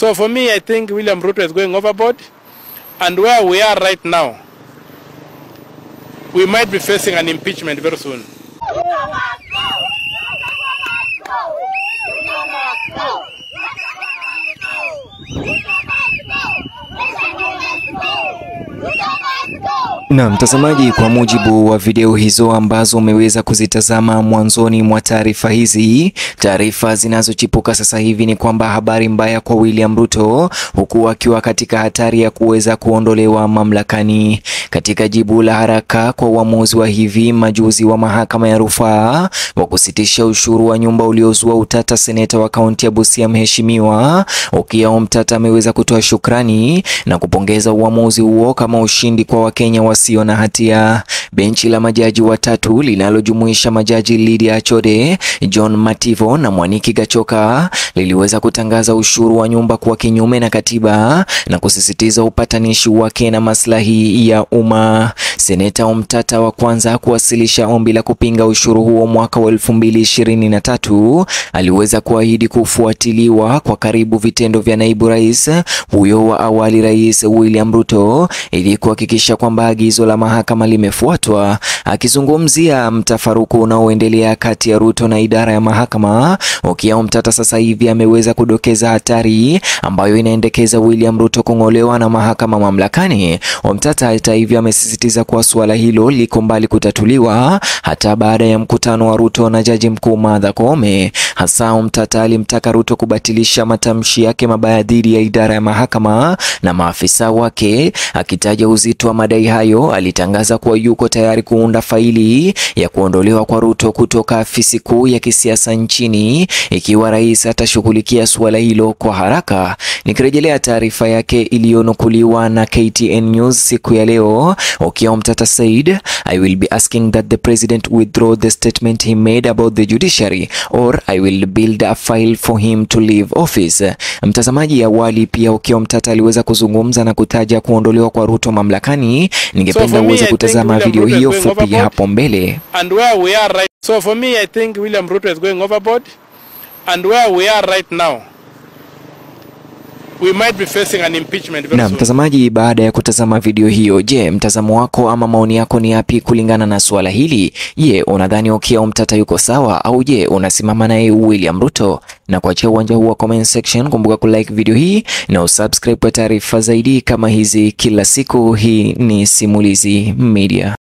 So for me, I think William Ruto is going overboard. And where we are right now, we might be facing an impeachment very soon. Na mtazamaji, kwa mujibu wa video hizo ambazo umeweza kuzitazama mwanzoni mwa taarifa hizi, taarifa zinazochipuka sasa hivi ni kwamba habari mbaya kwa William Ruto, huku akiwa katika hatari ya kuweza kuondolewa mamlakani. Katika jibu la haraka kwa uamuzi wa hivi majuzi wa mahakama ya rufaa wa kusitisha ushuru wa nyumba uliozua utata, seneta wa kaunti ya Busia Mheshimiwa Okiya Omtata ameweza kutoa shukrani na kupongeza uamuzi huo kama ushindi kwa Wakenya wasio na hatia. Benchi la majaji watatu linalojumuisha majaji Lydia Achode, John Mativo na Mwaniki Gachoka liliweza kutangaza ushuru wa nyumba kuwa kinyume na katiba na kusisitiza upatanishi wake na maslahi ya umma. Seneta Omtata wa kwanza kuwasilisha ombi la kupinga ushuru huo mwaka wa 2023 aliweza kuahidi kufuatiliwa kwa karibu vitendo vya naibu rais huyo wa awali, Rais William Ruto, ili kuhakikisha kwamba agizo la mahakama limefuatwa. Akizungumzia mtafaruku unaoendelea kati ya Ruto na idara ya mahakama, Okiya Omtata sasa hivi ameweza kudokeza hatari ambayo inaendekeza William Ruto kung'olewa na mahakama mamlakani. Omtata hata hivyo amesisitiza kuwa suala hilo liko mbali kutatuliwa hata baada ya mkutano wa Ruto na jaji mkuu Martha Koome. Hasa Omtata alimtaka Ruto kubatilisha matamshi yake mabaya dhidi ya idara ya mahakama na maafisa wake. Akitaja uzito wa madai hayo, alitangaza kuwa yuko tayari kuunda faili ya kuondolewa kwa Ruto kutoka afisi kuu ya kisiasa nchini ikiwa rais atashughulikia suala hilo kwa haraka. Nikirejelea taarifa yake iliyonukuliwa na KTN News siku ya leo, Okiya Omtata said I will be asking that the president withdraw the statement he made about the judiciary or I will build a file for him to leave office. Mtazamaji, awali pia Okiya Omtata aliweza kuzungumza na kutaja kuondolewa kwa Ruto mamlakani. Ningependa for me, uweze I think kutazama William video Ruto is hiyo going fupi overboard. hapo mbele. And where we are right so for me I think William Ruto is going overboard and where we are right now we might be facing an impeachment very Na soon. mtazamaji, baada ya kutazama video hiyo, je, mtazamo wako ama maoni yako ni yapi kulingana na suala hili? Je, unadhani Okiya Omtata yuko sawa au je, unasimama naye William Ruto? Na kuachia uwanja huu wa comment section, kumbuka kulike video hii na usubscribe kwa taarifa zaidi kama hizi kila siku. Hii ni Simulizi Media.